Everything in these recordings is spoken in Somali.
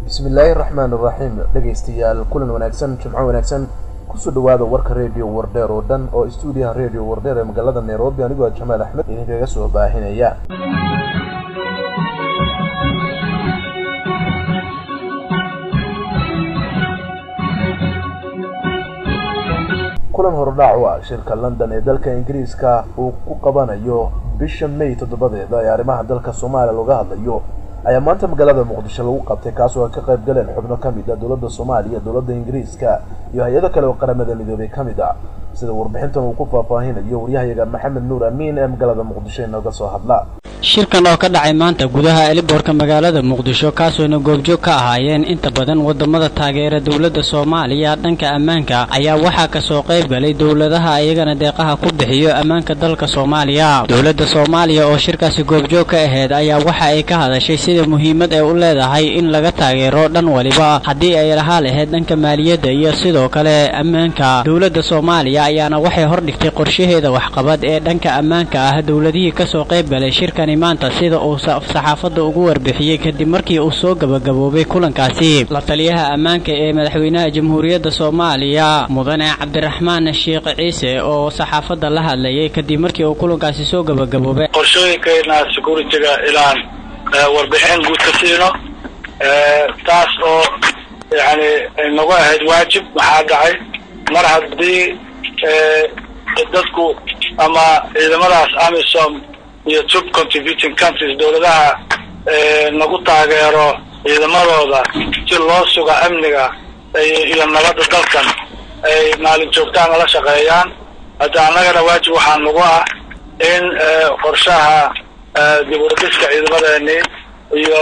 bismillaahi raxmaan iraxiim dhegaystayaal kulan wanaagsan jimco wanaagsan kusoo dhawaada warka radio wardheer oo dhan oo stuudiyaha radio wardheer ee magaalada nairobi anigoo jamaal axmed idinkaga soo baahinaya kulan hordhac u ah shirka london ee dalka ingiriiska uu ku qabanayo bisha may toddobadeeda ee arrimaha dalka soomaaliya looga hadlayo ayaa maanta magaalada muqdisho lagu qabtay kaasoo ay ka qayb galeen xubno ka mid a dowladda soomaaliya dowladda ingiriiska iyo hay-ado kale oo qaramada midoobay ka mid ah sida warbixintan uu ku faahfaahinayo waryahayaga maxamed nuur amiin ee magaalada muqdisho inooga soo hadla shirkan oo ka dhacay maanta gudaha eliboorka magaalada muqdisho kaasooyna goobjoog ka ahaayeen inta badan wadamada taageera dowladda soomaaliya dhanka ammaanka ayaa waxaa kasoo qayb galay dowladaha iyagana deeqaha ku bixiyo ammaanka dalka soomaaliya dowladda soomaaliya oo shirkaasi goobjoog ka ahayd ayaa waxa ay ka hadashay sida muhiimad ay u leedahay in laga taageero dhan waliba haddii ay lahaa lahayd dhanka maaliyadda iyo sidoo kale ammaanka dowladda soomaaliya ayaana waxay hordhigtay qorshaheeda waxqabad ee dhanka ammaanka ah dowladihii kasoo qayb galay shirkani maanta sida uu saxaafadda ugu warbixiyey kadib markii uu soo gabagaboobay kulankaasi la taliyaha ammaanka ee madaxweynaha jamhuuriyadda soomaaliya mudane cabdiraxmaan sheekh ciise oo saxaafadda la hadlayay kadib markii uu kulankaasi soo gabagaboobay qorshooyinkeena security-ga ilaan warbixin guud ka siino taas oo yani nagu ahayd waajib maxaa dhacay mar haddii dadku ama ciidamadaas amisom iyo tub contributing countries dowladaha nagu taageero ciidamadooda si loo suga amniga iyo nabadda dalkan ay maalin joogtaan nala shaqeeyaan hadda annagana waajib waxaa nagu ah in qorshaha dib uradhiska ciidamadeeni iyo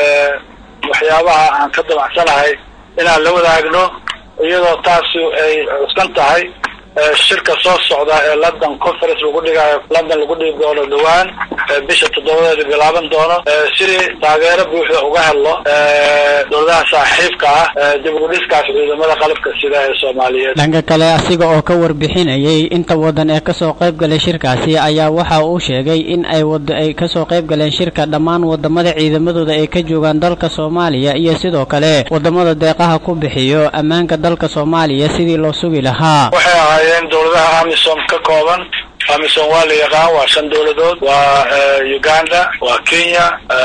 waxyaabaha aan ka damacsanahay inaan la wadaagno iyadoo taasi ay cuskan tahay shirka soo socda ee london conference lagu dhigayo london lagu dhigi doono dhawaan bisha toddobadeeda bilaaban doono sidii taageero buuxda uga helno dowladaha saaxiibka ah dib udhiskaas ciidamada qalabka sida ee soomaaliyeed dhanka kale asiga oo ka warbixinayay inta wadan ee kasoo qayb galay shirkaasi ayaa waxa uu sheegay in ay ay kasoo qayb galeen shirka dhammaan wadamada ciidamadooda ay ka joogaan dalka soomaaliya iyo sidoo kale wadamada deeqaha ku bixiyo ammaanka dalka soomaaliya sidii loo sugi lahaa ahaayeen dowladaha amisom ka kooban amisom waa la yaqaan waa shan dowladood waa uganda waa kenya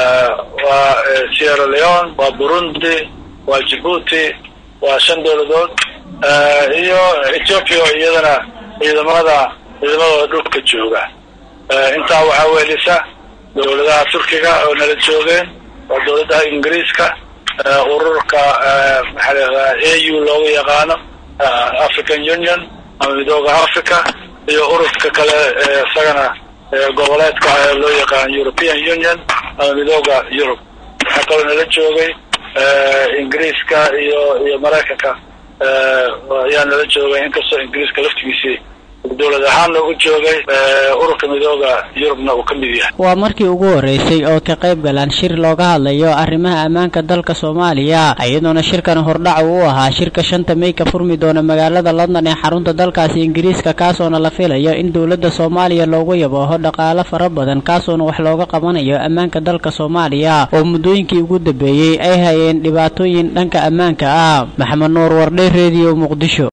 waa sierra leone waa burundi waa djibuuti waa shan dowladood iyo ethiopia iyadana ciidamada ciidamadooda dhulka jooga intaa waxaa weelisa dowladaha turkiga oo nala joogeen waa dowladaha ingiriiska ururka maxaa la a u looga yaqaano african union ama midooda africa iyo ururka kale isagana goboleedka loo yaqaan european union ama midooda yurub waxaa kaloo nala joogay ingiriiska iyo iyo maraykanka ayaa nala joogay inkastoo ingiriiska laftigiisii dowlad ahaanna u joogay ururka midooda yurubna uu ka mid yahay waa markii ugu horreysay oo ka qayb galaan shir looga hadlayo arrimaha ammaanka dalka soomaaliya iyadoona shirkan hordhac uu ahaa shirka shanta may ka furmi doona magaalada london ee xarunta dalkaasi ingiriiska kaasoona la filayo in dowladda soomaaliya loogu yabooho dhaqaalo fara badan kaasoona wax looga qabanayo ammaanka dalka soomaaliya oo muddooyinkii ugu dambeeyey ay hayeen dhibaatooyin dhanka ammaanka ah maxamed nuur wardhe rediyo muqdisho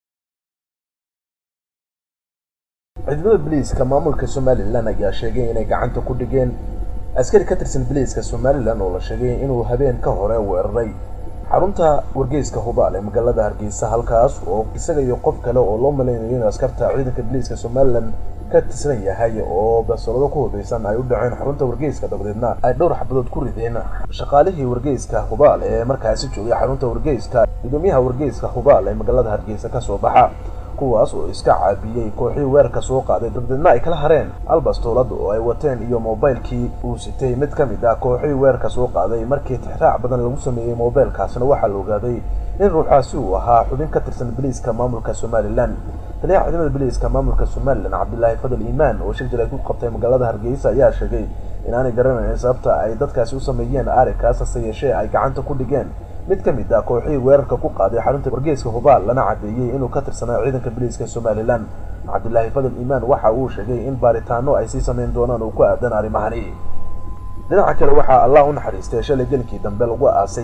ciidamada biliiska maamulka somalilan ayaa sheegay inay gacanta ku dhigeen askari ka tirsan biliiska somalilan oo la sheegay inuu habeen ka hore weeraray xarunta wargeyska hubaal ee magaalada hargeysa halkaas oo isaga iyo qof kale oo loo malaynayo in askarta ciidanka biliiska somalilan ka tirsan yahay oo basolado ku hubeysan ay u dhaceen xarunta wargeyska dabadeedna ay dhowr xabadood ku rideen shaqaalihii wargeyska hubaal ee markaasi joogay xarunta wargeyska gudoomiyaha wargeyska hubaal ee magaalada hargeysa kasoo baxa kuwaas oo iska caabiyey kooxii weerarka soo qaaday dabadeedna ay kala hareen albastoolada oo ay wateen iyo moobaylkii uu sitay mid ka mid ah kooxii weerarka soo qaaday markii tixraac badan lagu sameeyey moobaylkaasna waxaa la ogaaday in ruuxaasi uu ahaa xubin ka tirsan biliiska maamulka somalilan taliyaha ciidamada biliiska maamulka somalilan cabdilaahi fadal iimaan oo shir jilay ku qabtay magaalada hargeysa ayaa sheegay inaanay garanayn sababta ay dadkaasi u sameeyeen arrinkaas hase yeeshee ay gacanta ku dhigeen mid ka mid ah kooxihii weerarka ku qaaday xarunta wargeyska hubaal lana caddeeyey inuu ka tirsanaa ciidanka biliiska somalilan cabdilaahi fadal iimaan waxa uu sheegay in baaritaano ay sii samayn doonaan oo ku aadan arrimahani dhinaca kale waxaa allah u naxariistay shalay gelinkii dambe lagu aasay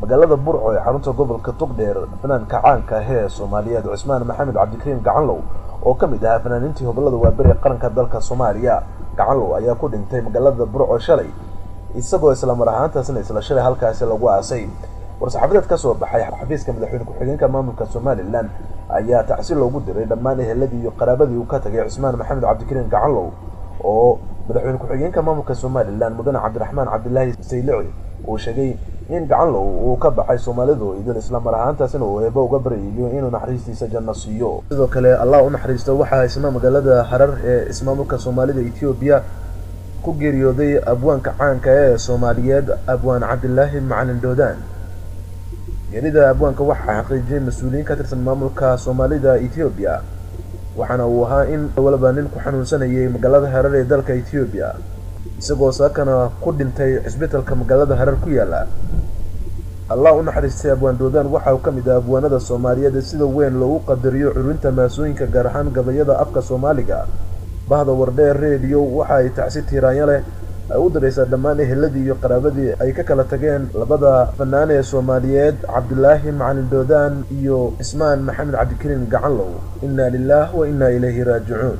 magaalada burco ee xarunta gobolka togdheer fanaanka caanka ah ee soomaaliyeed cusmaan maxamed cabdikariim gacanlow oo ka mid ahaa fanaaniintii hobolada waaberi ee qaranka dalka soomaaliya gacanlow ayaa ku dhintay magaalada burco shalay isagoo isla mar ahaantaasna isla shalay halkaasi lagu aasay war-saxaafadeed ka soo baxay xafiiska madaxweyne ku-xigeenka maamulka somalilan ayaa tacsi loogu diray dhammaan eheladii iyo qaraabadii uu ka tagay cusmaan maxamed cabdikariim gacanlow oo madaxweyne ku-xigeenka maamulka somalilan mudane cabdiraxmaan cabdilaahi saylici uu sheegay in gacanlow uu ka baxay soomaalidu idin isla mar ahaantaasina uu eebo uga baryayo inuu naxariistiisa janno siiyo sidoo kale allah u naxariisto waxaa isna magaalada harar ee ismaamulka soomaalida etoobiya ku geeriyooday abwaanka caanka ee soomaaliyeed abwaan cabdilaahi macalin doodaan geerida abwaanka waxaa xaqiijiyay mas-uuliyiin ka tirsan maamulka soomaalida etoobiya waxaana uu ahaa in walba nin ku xanuunsanayay magaalada harar ee dalka etoobiya isagoo saakana ku dhintay cisbitalka magaalada harar ku yaala allah u naxariistay abwaan doodaan waxa uu ka mid ah abwaanada soomaaliyeed ee sida weyn loogu qadariyo culinta maasooyinka gaar ahaan gabayada afka soomaaliga bahda wardheer reediyo waxa ay tacsi tiiraanyo leh ay u diraysaa dhammaan eheladii iyo qaraabadii ay ka kala tageen labada fanaan ee soomaaliyeed cabdilaahi macalin doodaan iyo cismaan maxamed cabdikariim gacanlow inna lilah wa inna ilayhi raajicuun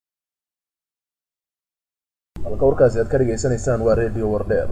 halka warkaasi aad ka dhegaysanaysaan waa reediyo wardheer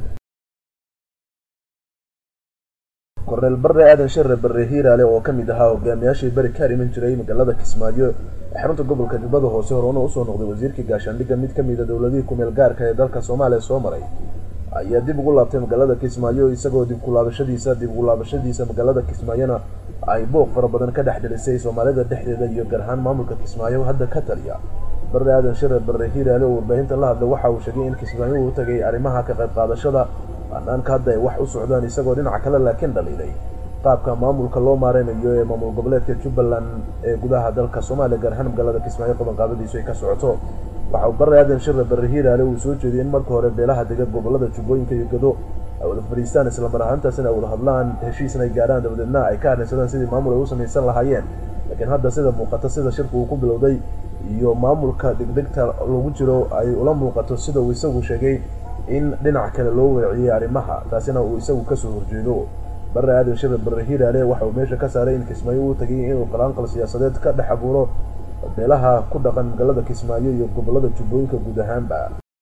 korneel barre aadan sharre barre hiiraale oo ka mid ahaa hogaamiyaashii beri ka dhiman jiray magaalada kismaayo ee xarunta gobolka jubbada hoose horena usoo noqday wasiirkii gaashaandhigga mid ka mida dowladihii kumeel gaarka ee dalka soomaaliya soo maray ayaa dib ugu laabtay magaalada kismaayo isagoo dib kulaabashadiisa dib ugu laabashadiisa magaalada kismaayona ay booq fara badan ka dhex dhilisay soomaalida dhexdeeda iyo gaar ahaan maamulka kismaayo hadda ka taliya barre aadan sharre barre hiiraale oo warbaahinta la hadlay waxa uu sheegay in kismaayo uu tagay arrimaha ka qayb qaadashada banaanka hadda ay wax u socdaan isagoo dhinaca kale laakiin dhaliilay qaabka maamulka loo maareynayo ee maamul goboleedka jubbaland ee gudaha dalka soomaaliya gaar ahaan magaalada kismaayo qabanqaabadiisu ay ka socoto waxa uu barre aadan sharre barre hiiraale uu soo jeediyay in marka hore beelaha dega gobolada jubbooyinka iyo gado ay wada fadhiistaan isla mar ahaantaasina ay wada hadlaan heshiisna ay gaarhaan dabadeedna ay ka arrinsadaan sidii maamul ay u samaysan lahaayeen laakiin hadda sida muuqata sida shirku uu ku bilowday iyo maamulka degdegta lagu jiro ay ula muuqato sida uu isagu sheegay in dhinac kale loo weeciyey arrimaha taasina uu isagu kasoo horjeedo barre aadan sharre barre hiiraale waxa uu meesha ka saaray in kismaayo uu tagay inuu qalaanqal siyaasadeed ka dhex abuuro beelaha ku dhaqan magaalada kismaayo iyo gobolada jubbooyinka guud ahaanba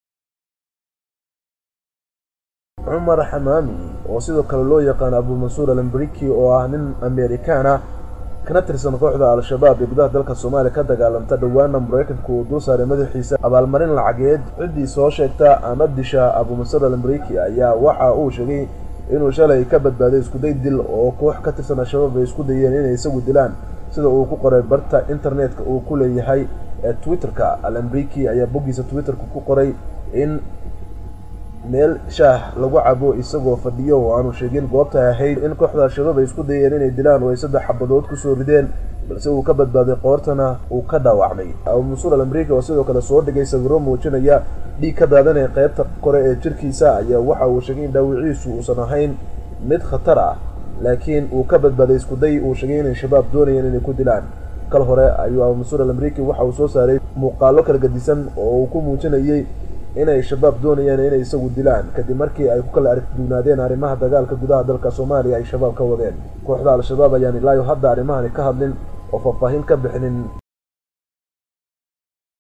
cumar xamaami oo sidoo kale loo yaqaan abumansuur alambriki oo ah nin amerikaan ah kana tirsan kooxda al-shabaab ee gudaha dalka soomaaliya ka dagaalanta dhowaana maraykanku uu dul saaray madaxiisa abaalmarin lacageed ciddii soo sheegta ama disha abumansuur alambriki ayaa waxa uu sheegay inuu shalay ka badbaaday iskuday dil oo koox ka tirsan al-shabaab ay isku dayeen inay isagu dilaan sida uu ku qoray barta internetka uu ku leeyahay ee twitterka alambriki ayaa boggiisa twitterka ku qoray in meel shaah lagu cabo isagoo fadhiyo oo aanu sheegin goobta ahayd in kooxda al-shabaab ay isku dayeen inay dilaan oo ay saddex xabadood kusoo rideen balse uu ka badbaaday qoortana uu ka dhaawacmay abumansuur alamrika oo sidoo kale soo dhigay sawiro muujinaya dhiig ka daadanaya qeybta kore ee jirkiisa ayaa waxa uu sheegay in dhaawiciisu uusan ahayn mid khatar ah laakiin uu ka badbaaday iskuday uu sheegay inay shabaab doonayeen inay ku dilaan kal hore ayuu abumansuur alamriki waxa uu soo saaray muuqaalo kala gadisan oo uu ku muujinayay inay shabaab doonayaan inay isagu dilaan kadib markii ay ku kala argduunaadeen arrimaha dagaalka gudaha dalka soomaaliya ay shabaab ka wadeen kooxda al-shabaab ayaan ilaayo hadda arrimahani ka hadlin oo faahfaahin ka bixinin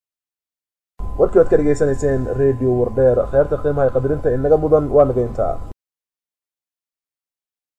warkii waad ka dhegaysanayseen radio wardheer kheerta qiimaha qadarinta inaga mudan waa naga intaa